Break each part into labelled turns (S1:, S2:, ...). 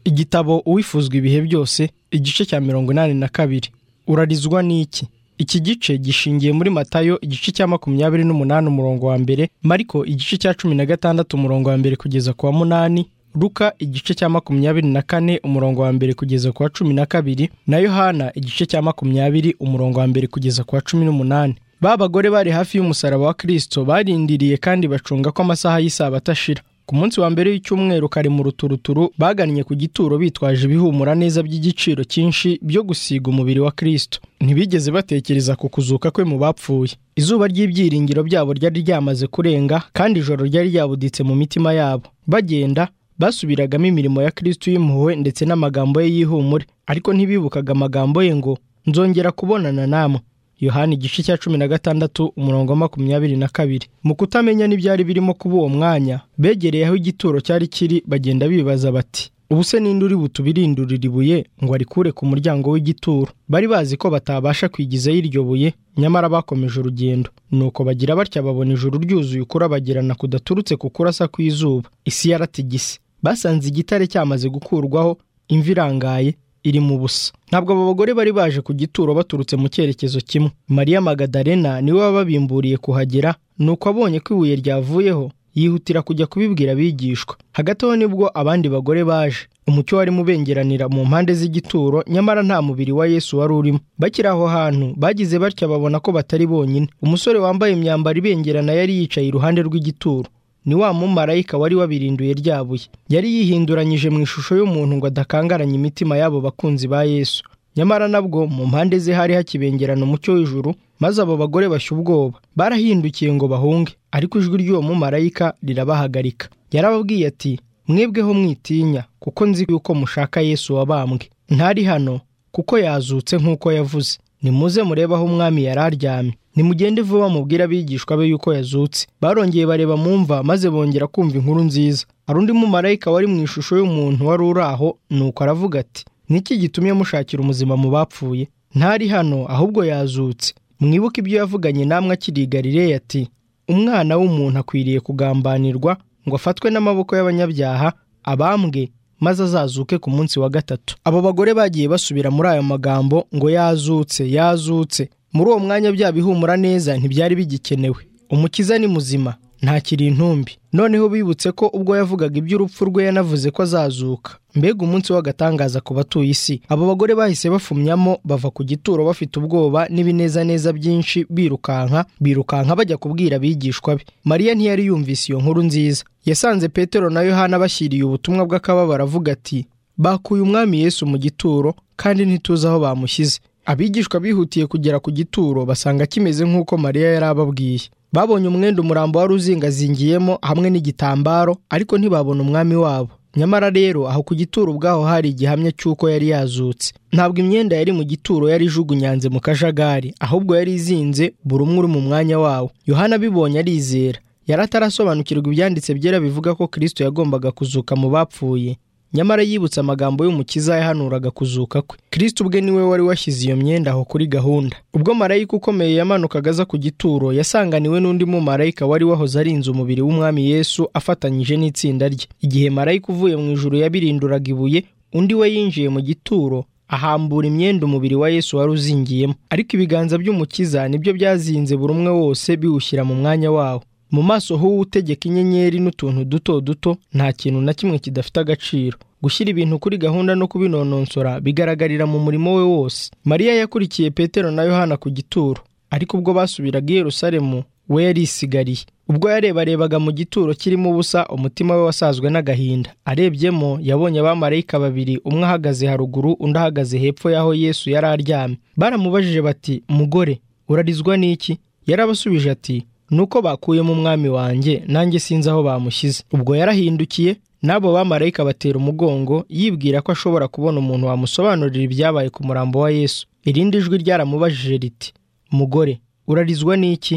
S1: igitabo uwifuzwa ibihe byose igice cya mirongo inani na kabiri urarizwa n'iki iki gice gishingiye muri matayo igice cya makumyabiri n'umunani umurongo wa mbere mariko igice cya cumi na gatandatu umurongo wa mbere kugeza ku wa munani ruka igice cya makumyabiri na kane umurongo wa mbere kugeza ku wa cumi na kabiri na yohana igice cya makumyabiri umurongo wa mbere kugeza ku wa cumi n'umunani ba bagore bari hafi y'umusaraba wa kirisito barindiriye kandi bacunga ko amasaha y'isaha atashira ku munsi wa mbere w'icyumweru kare mu ruturuturu bagannye ku gituro bitwaje ibihumura neza by'igiciro cyinshi byo gusiga umubiri wa kirisito ntibigeze batekereza ku kuzuka kwe mu bapfuye izuba ry'ibyiringiro byabo ryari ryamaze kurenga kandi ijoro ryari ryabuditse mu mitima yabo bagenda basubiragamo imirimo ya kirisito y'impuhwe ndetse n'amagambo ye y'ihumure ariko ntibibukaga amagambo ye ngo nzongera kubonana namwe yohani igice cya cumi na gatandatu umurongo wa makumyabiri na kabiri mu kutamenya n'ibyari birimo kuba uwo mwanya begereye aho igituro cyari kiri bagenda bibaza bati ubu se ninde uri butubirindurira ibuye ngo arikure ku muryango w'igituro bari bazi ko batabasha kwigizayo iryo buye nyamara bakomeje urugendo nuko bagira batya babona ijuru ryuzuye ukurabagirana kudaturutse ku kurasa kw'izuba isi yaratigise basanze igitare cyamaze gukurwaho imvi irangaye iri mu busa ntabwo abo bagore bari baje ku gituro baturutse mu cyerekezo kimwe mariya magadarena niwe wababimburiye kuhagera nuko abonye ko ibuye ryavuyeho yihutira kujya kubibwira abigishwa hagati aho nibwo abandi bagore baje umucyo wari mubengeranira mu mpande z'igituro nyamara nta mubiri wa yesu wari urimo bakiri aho hantu bagize batya babona ko batari bonyine umusore wambaye imyambaro ibengerana yari yicaye iruhande rw'igituro ni wa mumarayika wari wabirinduye ryabuye yari yihinduranyije mu ishusho y'umuntu ngo adakangaranye imitima y'abo bakunzi ba yesu nyamara nabwo mu mpande ze hari hakibengerana umucyo w'ijuru maze abo bagore bashya ubwoba barahindukiye ngo bahunge ariko ijwi ry'uwo mumarayika rirabahagarika yarababwiye ati mwebweho mwitinya kuko nzi yuko mushaka yesu wabambwe ntari hano kuko yazutse nk'uko yavuze nimuze murebe aho umwami yari aryamye nimugende vuba mubwire abigishwa be yuko yazutse barongeye bareba mu mva maze bongera kumva inkuru nziza hari undi mumarayika wari mu ishusho y'umuntu wari uri aho nuko aravuga ati niki gitumye mushakira umuzima mu bapfuye ntari hano ahubwo yazutse mwibuke ibyo yavuganye namwe akiri i galileya ati umwana w'umuntu akwiriye kugambanirwa ngo afatwe n'amaboko y'abanyabyaha abambwe maze azazuke ku munsi wa gatatu abo bagore bagiye basubira muri ayo magambo ngo yazutse yazutse muri uwo mwanya bya bihumura neza ntibyari bigikenewe umukiza ni muzima ntakiri intumbi noneho bibutse ko ubwo yavugaga iby'urupfu rwe yanavuze ko azazuka mbega umunsi w'agatangaza ku batuye isi abo bagore bahise bafumyamo bava ku gituro bafite ubwoba n'ibinezaneza byinshi birukanka birukanka bajya kubwira abigishwa be mariya ntiyari yumvise iyo nkuru nziza yasanze petero na yohana bashyiriye ubutumwa bw'akababaro avuga ati bakuye umwami yesu mu gituro kandi ntituzi aho bamushyize abigishwa bihutiye kugera ku gituro basanga kimeze nk'uko mariya yari ababwiye babonye umwenda umurambo wari uzingazingiyemo hamwe n'igitambaro ariko ntibabona umwami wabo nyamara rero aho ku gituro ubwaho hari igihamya cy'uko yari yazutse ntabwo imyenda yari mu gituro yari ijugunyanze mu kajagari ahubwo yari izinze buri umwe uri mu mwanya wawo yohana abibonye arizera yari atarasobanukirwa ibyanditse byera bivuga ko kirisito yagombaga kuzuka mu bapfuye nyamara yibutse amagambo y'umukiza yahanuraga kuzuka kwe kirisito ubwe niwe wari washyize iyo myenda aho kuri gahunda ubwo marayika ukomeye yamanukaga aza ku gituro yasanganiwe n'undi mumarayika wari wahoze arinze umubiri w'umwami yesu afatanyije n'itsinda rye igihe marayika uvuye mu ijuru yabirinduraga ibuye undi we yinjiye mu gituro ahambura imyenda umubiri wa yesu wari uzingiyemo ariko ibiganza by'umukiza nibyo byazinze buri umwe wose biwushyira mu mwanya wawo mu maso h'uwutegeka inyenyeri n'utuntu duto duto nta kintu na kimwe kidafite agaciro gushyira ibintu kuri gahunda no kubinononsora bigaragarira mu murimo we wose mariya yakurikiye petero na yohana ku gituro ariko ubwo basubiraga i yerusalemu we yarisigariye ubwo yarebarebaga mu gituro kirimo ubusa umutima we wasazwe n'agahinda arebyemo yabonye abamarayika babiri umwe ahagaze haruguru undi ahagaze hepfo y'aho yesu yari aryamye baramubajije bati mugore urarizwa n'iki yarabasubije ati nuko bakuyemo umwami wanjye nanjye sinzi aho bamushyize ubwo yarahindukiye n'abo bamarayika batera umugongo yibwira ko ashobora kubona umuntu wamusobanurira ibyabaye ku murambo wa yesu irindi jwi ryaramubajije riti mugore urarizwa n'iki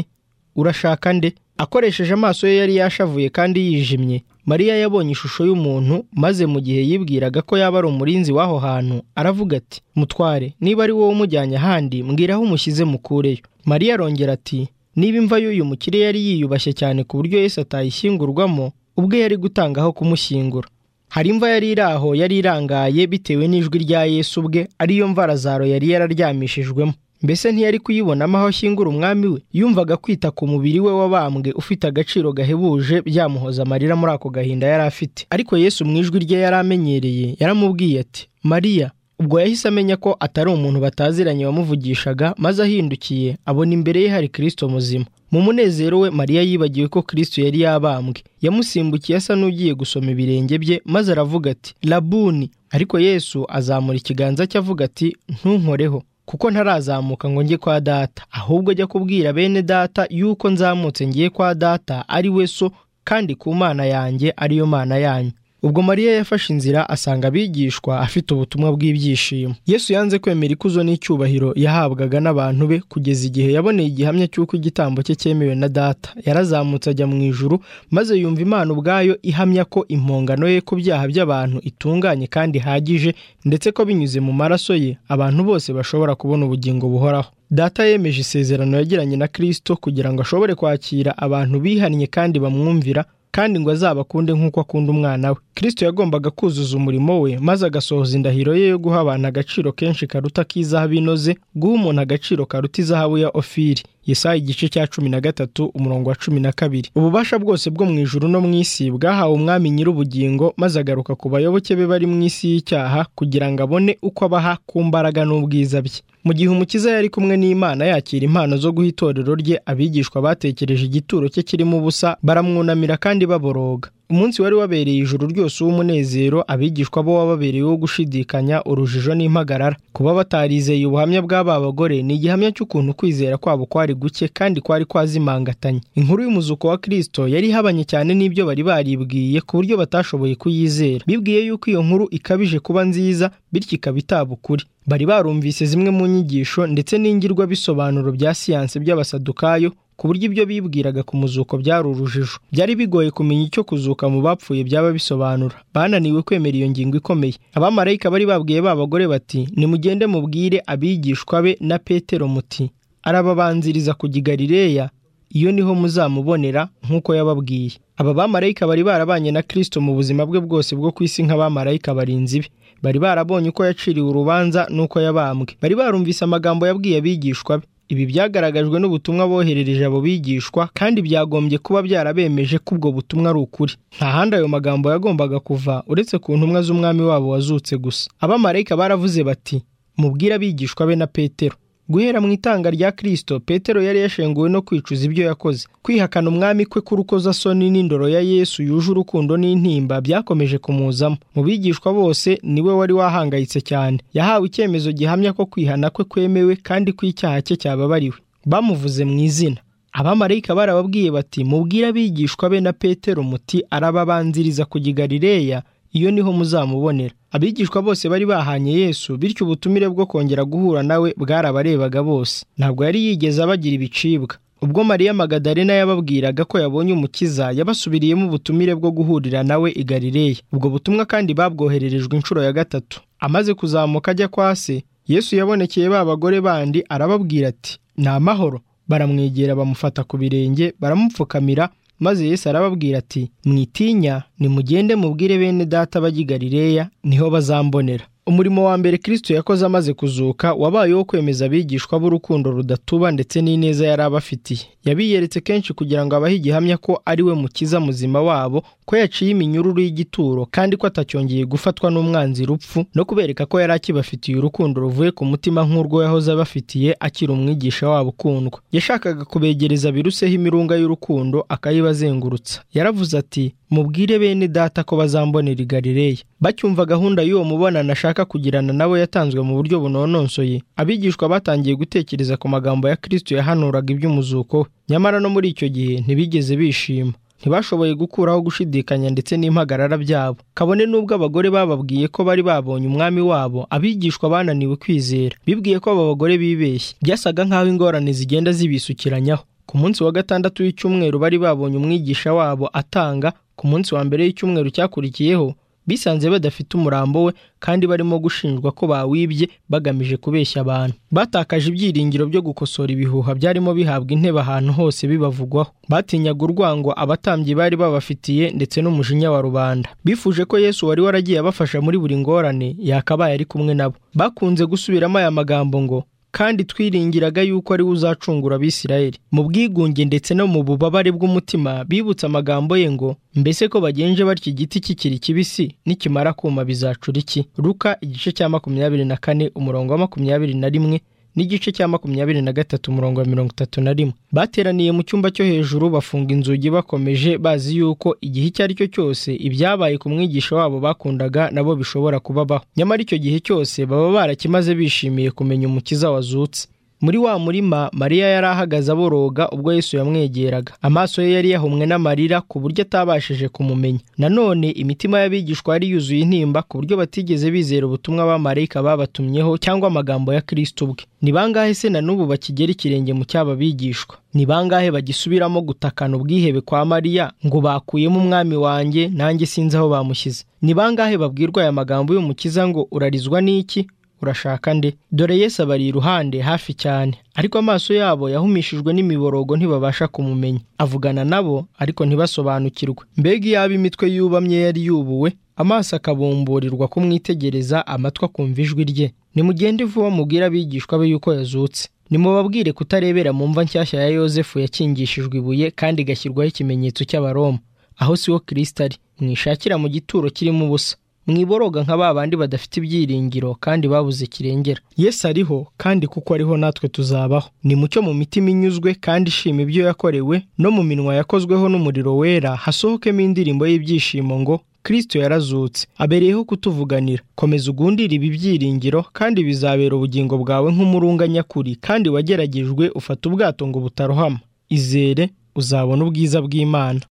S1: urashaka nde akoresheje amaso ye yari yashavuye kandi yijimye mariya yabonye ishusho y'umuntu maze mu gihe yibwiraga ko yaba ari umurinzi w'aho hantu aravuga ati mutware niba ari wowe umujyanye ahandi mbwira aho umushyize mukureyo mariya arongera ati niba imva y'uyu mukire yari yiyubashye cyane ku buryo Yesu atayishyingurwamo ubwe yari gutanga aho kumushyingura hari imva yari iri aho yari irangaye bitewe n'ijwi rya Yesu ubwe ariyo mva Lazaro yari yararyamishijwemo mbese ntiyari kuyibonamo aho ashyingura umwami we yumvaga kwita ku mubiri we wabambwe ufite agaciro gahebuje byamuhoza amarira muri ako gahinda yari afite ariko Yesu mu ijwi rye yari amenyereye yaramubwiye ati mariya ubwo yahise amenya ko atari umuntu bataziranye wamuvugishaga maze ahindukiye abona imbere ye hari kirisito muzima mu munezero we mariya yibagiwe ko kirisito yari yabambwe yamusimbukiye asa n'ugiye gusoma ibirenge bye maze aravuga ati labuni ariko yesu azamura ikiganza cye avuga ati ntunkoreho kuko ntarazamuka ngo njye kwa data ahubwo ajya kubwira bene data yuko nzamutse ngiye kwa data ari we so kandi ku mana yanjye ariyo mana yanyu ubwo mariya yafashe inzira asanga abigishwa afite ubutumwa bw'ibyishimo yesu yanze kwemera ikuzo n'icyubahiro yahabwaga n'abantu be kugeza igihe yaboneye igihamya cy'uko igitambo cye cyemewe na data yarazamutse ajya mu ijuru maze yumva imana ubwayo ihamya ko impongano ye ku byaha by'abantu itunganye kandi ihagije ndetse ko binyuze mu maraso ye abantu bose bashobora kubona ubugingo buhoraho data yemeje isezerano yagiranye na kirisito kugira ngo ashobore kwakira abantu bihannye kandi bamwumvira kandi ngo azabakunde nk'uko akunda umwana we kirisito yagombaga kuzuza umurimo we maze agasohoza indahiro ye yo guha abantu agaciro kenshi karuta k'izahabu inoze guha umuntu agaciro karuta izahabu ya ofiri Yesaya igice cya cumi na gatatu umurongo wa cumi na kabiri ububasha bwose bwo mu ijuru no mu isi bwahawe umwami nyir'ubugingo maze agaruka ku bayoboke be bari mu isi y'icyaha kugira ngo abone uko abaha ku mbaraga n'ubwiza bye mu gihe umukiza yari kumwe n'imana yakira impano zo guha itorero rye abigishwa batekereje igituro cye kirimo ubusa baramwunamira kandi baboroga umunsi wari wabereye ijuru ryose w'umunezero abigishwa bo wababereye wo gushidikanya urujijo n'impagarara kuba batarizeye ubuhamya bw'aba bagore ni igihamya cy'ukuntu kwizera kwabo kwari guke kandi kwari kwazimangatanye inkuru y'umuzuko wa kirisito yari ihabanye cyane n'ibyo bari baribwiye ku buryo batashoboye kuyizera bibwiye yuko iyo nkuru ikabije kuba nziza bityo ikaba itaba ukuri bari barumvise zimwe mu nyigisho ndetse n'ingirwabisobanuro bya siyanse by'abasadukayo ku buryo ibyo bibwiraga ku muzuko byari urujijo byari bigoye kumenya icyo kuzuka mu bapfuye byaba bisobanura bananiwe kwemera iyo ngingo ikomeye abamarayika bari babwiye ba bagore bati nimugende mubwire abigishwa be na petero muti arababanziriza kujya i galileya iyo niho muzamubonera nk'uko yababwiye aba bamarayika bari barabanye na kirisito mu buzima bwe bwose bwo ku isi nk'abamarayika barinzi be bari barabonye uko yaciriwe urubanza n'uko yabambwe bari barumvise amagambo yabwiye abigishwa be ibi byagaragajwe n'ubutumwa boherereje abo bigishwa kandi byagombye kuba byarabemeje ko ubwo butumwa ari ukuri nta handi ayo magambo yagombaga kuva uretse ku ntumwa z'umwami wabo wazutse gusa abamarayika baravuze bati mubwire abigishwa be na petero guhera mu itanga rya kirisito petero yari yashenguwe no kwicuza ibyo yakoze kwihakana umwami kwe k'urukozasoni n'indoro ya yesu yuje urukundo n'intimba byakomeje kumuzamo mu bigishwa bose niwe wari wahangayitse cyane yahawe icyemezo gihamya ko kwihana kwe kwemewe kandi ko icyaha cye cyababariwe bamuvuze mu izina abamarayika barababwiye bati mubwire abigishwa be na petero muti arababanziriza kujya i galileya iyo niho muzamubonera abigishwa bose bari bahanye yesu bityo ubutumire bwo kongera guhura nawe bwarabarebaga bose ntabwo yari yigeze abagira ibicibwa ubwo mariya magadarena yababwiraga ko yabonye umukiza yabasubiriyemo ubutumire bwo guhurira nawe i galileya ubwo butumwa kandi babwohererejwe inshuro ya gatatu amaze kuzamuka ajya kwa se yesu yabonekeye ba bagore bandi arababwira ati ni amahoro baramwegera bamufata ku birenge baramupfukamira maze Yesu arababwira ati mwitinya nimugende mubwire bene data bajya i Galileya niho bazambonera umurimo wa mbere kirisito yakoze amaze kuzuka wabaye uwo kwemeza abigishwa b'urukundo rudatuba ndetse n'ineza yari abafitiye yabiyeretse kenshi kugira ngo abahe igihamya ko ari we mukiza muzima wabo ko yaciye iminyururu y'igituro kandi ko atacyongeye gufatwa n'umwanzi rupfu no kubereka ko yari akibafitiye urukundo ruvuye ku mutima nk'urwo yahoze abafitiye akiri umwigisha wabo ukundwa yashakaga kubegereza biruseho imirunga y'urukundo akayibazengurutsa yaravuze ati mubwire bene data ko bazambonera i Galileya bacyumva gahunda y'uwo mubonano ashaka kugirana nawe yatanzwe mu buryo bunonosoye abigishwa batangiye gutekereza ku magambo ya kirisito yahanuraga iby'umuzuko we nyamara no muri icyo gihe ntibigeze bishima ntibashoboye gukuraho gushidikanya ndetse n'impagarara byabo kabone n'ubwo abagore bababwiye ko bari babonye umwami wabo abigishwa bananiwe kwizera bibwiye ko abo bagore bibeshye byasaga nk'aho ingorane zigenda zibisukiranyaho ku munsi wa gatandatu w'icyumweru bari babonye umwigisha wabo atanga ku munsi wa mbere y'icyumweru cyakurikiyeho bisanze badafite umurambo we kandi barimo gushinjwa ko bawibye bagamije kubeshya abantu batakaje ibyiringiro byo gukosora ibihuha byarimo bihabwa intebe ahantu hose bibavugwaho batinyaga urwango abatambyi bari babafitiye ndetse n'umujinya wa rubanda bifuje ko yesu wari waragiye abafasha muri buri ngorane yakabaye ari kumwe nabo bakunze gusubiramo aya magambo ngo kandi twiringiraga yuko ari we uzacungura abisirayeli mu bwigunge ndetse no mu bubabare bw'umutima bibutse amagambo ye ngo mbese ko bagenje batyo igiti kikiri kibisi nikimara kuma bizacura iki ruka igice cya makumyabiri na kane umurongo wa makumyabiri na rimwe n'igice cya makumyabiri na gatatu umurongo wa mirongo itatu na rimwe bateraniye mu cyumba cyo hejuru bafunga inzugi bakomeje bazi yuko igihe icyo ari cyo cyose ibyabaye ku mwigisha wabo bakundaga nabo bishobora kubabaho nyamara icyo gihe cyose baba barakimaze bishimiye kumenya umukiza wazutse muri wa murima mariya yari ahagaze aboroga ubwo yesu yamwegeraga amaso ye yari yahumwe n'amarira ku buryo atabashije kumumenya nanone imitima y'abigishwa yari yuzuye intimba ku buryo batigeze bizera ubutumwa abamarayika babatumyeho cyangwa amagambo ya kristo ubwe ni bangahe se na n'ubu bakigera ikirenge mu cyaba bigishwa ni bangahe bagisubiramo gutakana ubwihebe kwa mariya ngo bakuyemo umwami wanjye nanjye sinzi aho bamushyize ni bangahe babwirwa aya magambo y'umukiza ngo urarizwa n'iki urashaka nde dore Yesu abari iruhande hafi cyane ariko amaso yabo yahumishijwe n'imiborogo ntibabasha kumumenya avugana nabo ariko ntibasobanukirwe mbega iyaba imitwe yubamye yari yubuwe amaso akabumburirwa kumwitegereza amatwi akumva ijwi rye nimugende vuba mubwire abigishwa be yuko yazutse nimubabwire kutarebera mu mva nshyashya ya yosefu yakingishijwe ibuye kandi igashyirwaho ikimenyetso cy'abaroma aho siwo kirisita ari mwishakira mu gituro kirimo ubusa mwiboroga nka ba bandi badafite ibyiringiro kandi babuze kirengera yesu ariho kandi kuko ariho natwe tuzabaho ni mucyo mu mitima inyuzwe kandi ishima ibyo yakorewe no mu minwa yakozweho n'umuriro wera hasohokemo indirimbo y'ibyishimo ngo kirisito yarazutse abereyeho kutuvuganira komeza ugundire ibi byiringiro kandi bizabera ubugingo bwawe nk'umurunga nyakuri kandi wageragejwe ufata ubwato ngo butarohama izere uzabona ubwiza bw'imana